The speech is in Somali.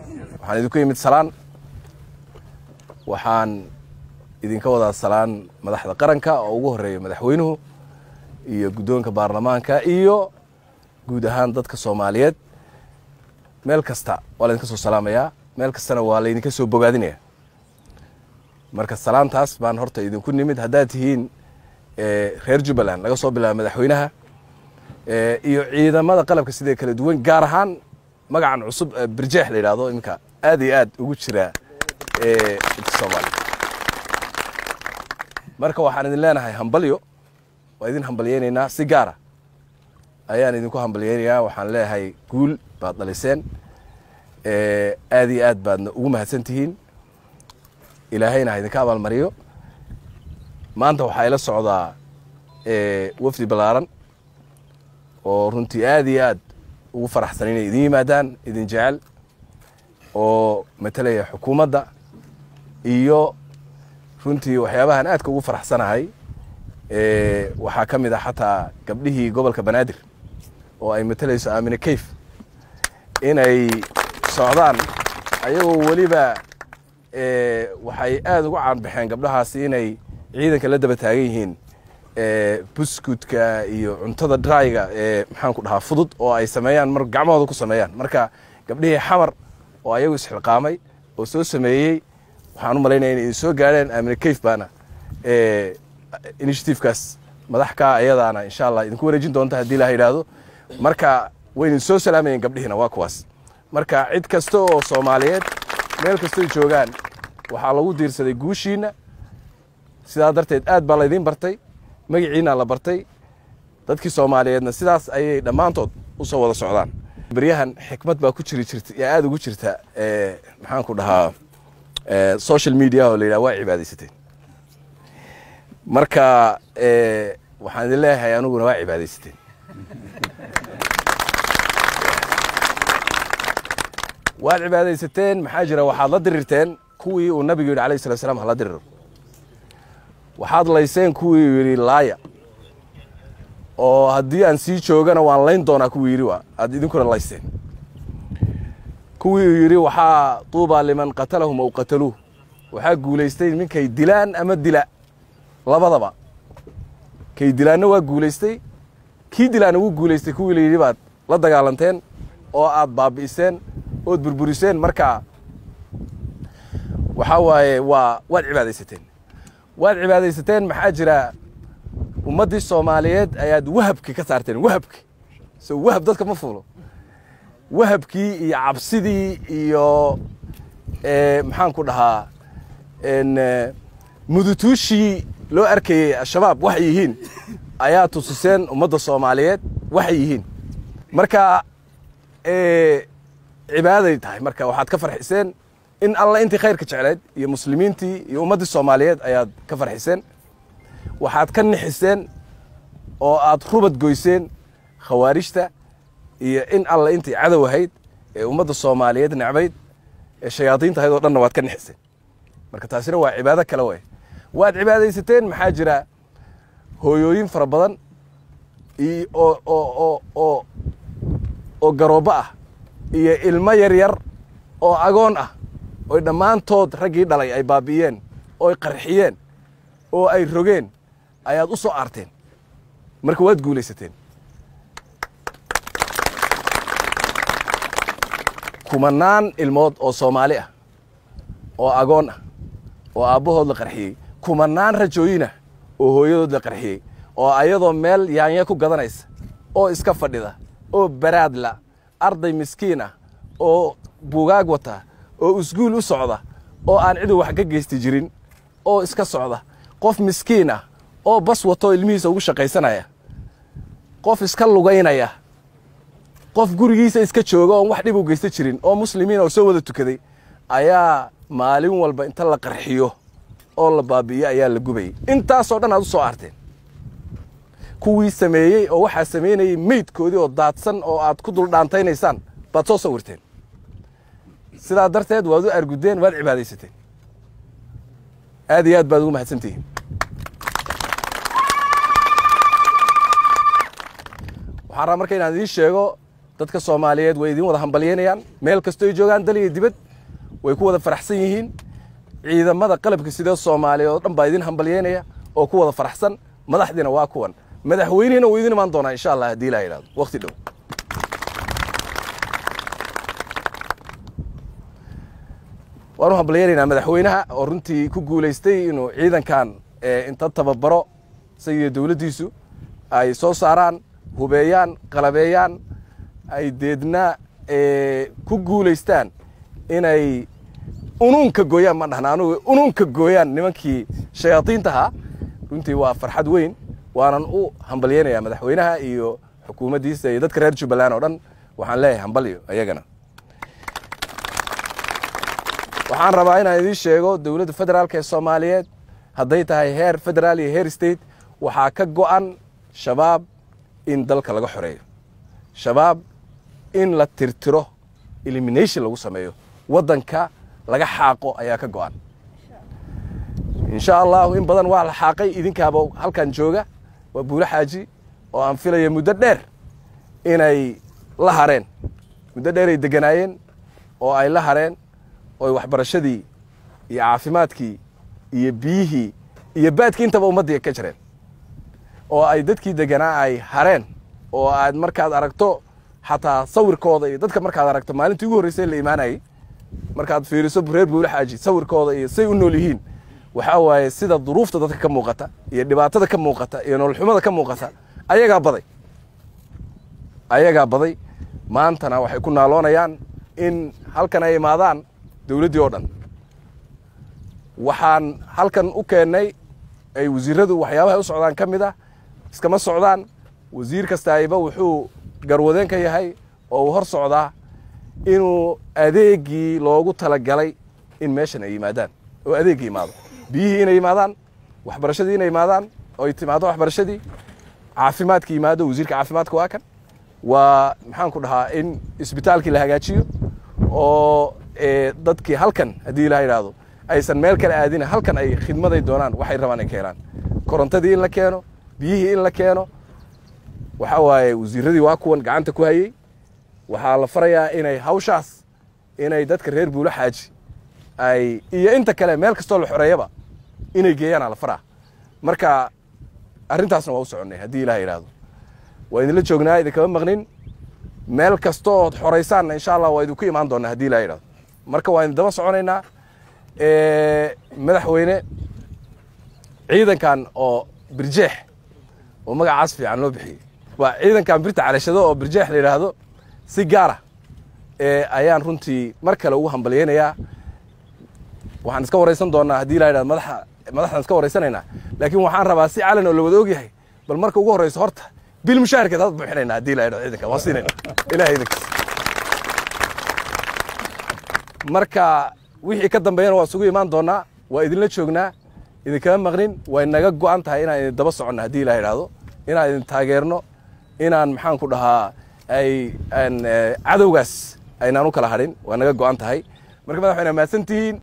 waxaan idinku yimid salaan waxaan idinka wadaa salaan madaxda qaranka oo ugu horeeya madaxweynuhu iyo guddoonka baarlamaanka iyo guud ahaan dadka soomaaliyeed meel kasta waa laydinka soo salaamayaa meel kastana waa laydinka soo bogaadinaya marka salaantaas baan horta idinku nimid haddaad tihiin reer jubbaland laga soo bilaaba madaxweynaha iyo ciidamada qalabka sidee kala duwan gaar ahaan magacan cusub birjeex la yidhahdo iminka aad iyo aad ugu jira soomaaliya marka waxaan idin leenahay hambalyo waa idin hambalyeynaynaa si gaara ayaan idinku hambalyeynayaa waxaan leeyahay guul baad dhaliseen aad iyo aad baadna ugu mahadsan tihiin ilaahayna ha idinka abaalmariyo maanta waxaa ila socdaa wafdi ballaaran oo runtii aad iyo aad ugu faraxsan inay idin yimaadaan idin jecel oo matalaya xukuumadda iyo runtii waxyaabahan aadka ugu faraxsanahay waxaa ka mid ah xataa gabdhihii gobolka banaadir oo ay matalayso aamine kayf inay socdaan ayagoo weliba waxay aada ugu caanbaxeen gabdhahaasi inay ciidanka la daba taagan yihiin buskudka iyo cuntada dryga ee maxaanku dhahaa fudud oo ay sameeyaan mar gacmahooda ku sameeyaan marka gabdhihii xamar oo ayagu isxilqaamay oo soo sameeyey waxaan u malaynaya inay idin soo gaadheen aamine kayf baana initiativekaas madax kaa ayadaana insha allah idinku wareejin doonta haddii la yidhaahdo marka waydin soo salaamayeen gabdhihiina waa kuwaas marka cid kasta oo soomaaliyeed meel kastoy joogaan waxaa lagu diirsaday guushiinna sidaa darteed aad baa laydiin bartay magiciina la bartay dadkii soomaaliyeedna sidaas ayay dhammaantood u soo wada socdaan beryahan xikmad baa ku jiri jirta yaa aada ugu jirta maxaanku dhahaa social media oo la yidhaha waa cibaadaysateen marka waxaan idin leeyahay aniguna waa cibaadaysateen waad cibaadaysateen maxaa jira waxaad la dirirteen kuwii uu nabigu yidhi alayh salat slam hala diriro waxaad layseen kuwii yidhi laaya oo haddii aan sii joogana waan layn doonaa kuwii yidhi waa aad idinkuna laysteen kuwii uu yidhi waxaa tuubaa liman qatalahum aw qataluuh waxaa guulaystay ninkay dilaan ama dila labadaba kay dilaanna waa guulaystay kii dilaana wuu guulaystay kuwii la yidhi baad la dagaalanteen oo aad baabi'iseen ood burburiseen marka waxaa waaye waa waad cibaadaysateen waad cibaadaysateen maxaa jira ummaddii soomaaliyeed ayaad wahabki ka saarteen wahabki so wahab dadka ma fuulo wahabkii iyo cabsidii iyo maxaan ku dhahaa mudutuushii loo arkayey al-shabaab waxay yihiin ayaa tusiseen ummadda soomaaliyeed waxay yihiin marka cibaaday tahay marka waxaad ka farxiseen in alla intii khayrka jecleed iyo muslimiintii iyo ummaddii soomaaliyeed ayaad ka farxiseen waxaad ka nixiseen oo aad rubad goyseen khawaarijta iyo in alla intii cadow ahayd ee ummadda soomaaliyeed necbayd ee shayaadiinta ahayd oo dhanna waad ka nixiseen marka taasina waa cibaado kale way waad cibaadaysateen maxaa jira hooyooyin fara badan oo oo oo oo garoobbo ah iyo ilmo yar yar oo agoon ah oy dhammaantood raggii dhalay ay baabi'iyeen ooy qarxiyeen oo ay rogeen ayaad u soo aarteen marka waad guulaysateen kumanaan ilmood oo soomaali ah oo agoon ah oo aabbahood la qarxiyey kumanaan rajooyin ah oo hooyadood la qarxiyey oo ayadoo meel yaanya ku gadanaysa oo iska fadhida oo baraadla arday miskiin ah oo buugaag wata oo isguul u socda oo aan cidu wax ka geysti jirin oo iska socda qof miskiin ah oo bas wato ilmihiisa ugu shaqaysanaya qof iska lugaynaya qof gurigiisa iska jooga oon wax dhib u geysta jirin oo muslimiin oo soo wada tukaday ayaa maalin walba inta la qarxiyo oo la baabi'iyo ayaa la gubayay intaasoo dhan aad u soo aarteen kuwii sameeyey oo waxaa samaynayey meydkoodii oo daadsan oo aad ku dul dhaantaynaysaan baad soo sawirteen sidaa darteed waad u argudeen waad cibaadaysateen aad iyo aad baad ugu mahadsantihiin waxaan rabaa marka inaan idiin sheego dadka soomaaliyeed way idin wada hambalyeynayaan meel kastoo ay joogaan dal iyo dibad way ku wada faraxsan yihiin ciidamada qalabka sidee soomaaliya oo dhan baa idin hambalyeynaya oo ku wada faraxsan madaxdiina waa kuwan madaxweynihina wuu idin imaan doonaa insha allah haddii ilaa yidhahdo waqti dhow waan u hambalyeynaynaa madaxweynaha oo runtii ku guulaystay inuu ciidankan inta tababaro isagiyo dowladdiisu ay soo saaraan hubeeyaan qalabeeyaan ay deedna ku guulaystaan inay unuunka gooyaan ma dhahna anugu unuunka gooyaan nimankii shayaadiintahaa runtii waa farxad weyn waanan u hambalyeynayaa madaxweynaha iyo xukuumaddiisa iyo dadka reer jubbaland oo dhan waxaan leeyahay hambalyo iyagana waxaan rabaa inaan idiin sheego dowladda federaalk ee soomaaliyeed hadday tahay heer federaal iyo heer state waxaa ka go'an shabaab in dalka laga xoreeyo shabaab in la tirtiro elimination lagu sameeyo waddanka laga xaaqo ayaa ka go'an insha allahu in badan waa la xaaqay idinkaaba halkan jooga waa buulo xaaji oo aan filaya muddo dheer inay la hareen muddo dheer ay deganaayeen oo ay la hareen oo waxbarashadii iyo caafimaadkii iyo biyihii iyo baadkii intaba ummaddii ka jireen oo ay dadkii deganaa ay hareen oo aad markaad aragto xataa sawirkooda iyo dadka markaad aragto maalintii ugu horreysay la imaanayay markaad fiiriso reer buule xaaji sawirkooda iyo say u nool yihiin waxaa waaye sida duruufta dadka ka muuqata iyo dhibaatada ka muuqata iyo nololxumada ka muuqata ayagaa baday ayagaa baday maantana waxay ku naaloonayaan in halkan ay imaadaan dowladdii oo dhan waxaan halkan u keennay ay wasiiradu waxyaabahay u socdaan ka mid ah iskama socdaan wasiir kastaayba wuxuu garwadeen ka yahay oo uu hor socdaa inuu adeegii loogu talagalay in meeshan ay yimaadaan oo adeegga yimaado biyihii inay yimaadaan waxbarashadii inay yimaadaan oo ay timaado waxbarashadii caafimaadka yimaado wasiirka caafimaadka waa kan waa maxaan ku dhahaa in isbitaalkii la hagaajiyo oo dadkii halkan haddii ilaa yidhaahdo aysan meel kale aadina halkan ay khidmaday doonaan waxay rabaan ay keenaan korontadii in la keeno biyihii in la keeno waxaa waaye wasiiradii waa kuwan gacanta ku hayey waxaa la farayaa inay hawshaas inay dadka reer buulo xaaji ay iyo inta kale meel kastoo la xoreeyaba inay geeyaana la faraa marka arrintaasna waa u soconnay haddii ilaah yidhaahdo waa idinla joognaa idinkama maqnin meel kasta ood xoraysaanna insha allah waa idinku imaan doonaa haddii ilaah yidhahdo marka waa idin daba soconaynaa madaxweyne ciidankan oo birjeex oo magacaas fiican loo bixiyey waa ciidankan birta calashado oo birjeex la yidhaahdo si gaara ayaan runtii mar kale ugu hambalyeynayaa waxaan iska waraysan doonaa haddii la yidhahdo madaxa madaxdan iska waraysanaynaa laakiin waxaan rabaa si calan oo la wada ogyahay bal marka ugu horreyso horta bil mushaharkeed had buuxinayna haddii la yidhahdo ciidanka waa siinayna ilahay idinkiis marka wixii ka dambeeyana waa isugu imaan doonaa waa idinla joognaa idinkama maqnin way naga go'an tahay inaan idin daba soconno haddii la yidhaahdo inaan idin taageerno inaan maxaan ku dhahaa ay cadowgaas aynaan u kala hadhin waa naga go'an tahay marka madaxweyne mahadsan tihiin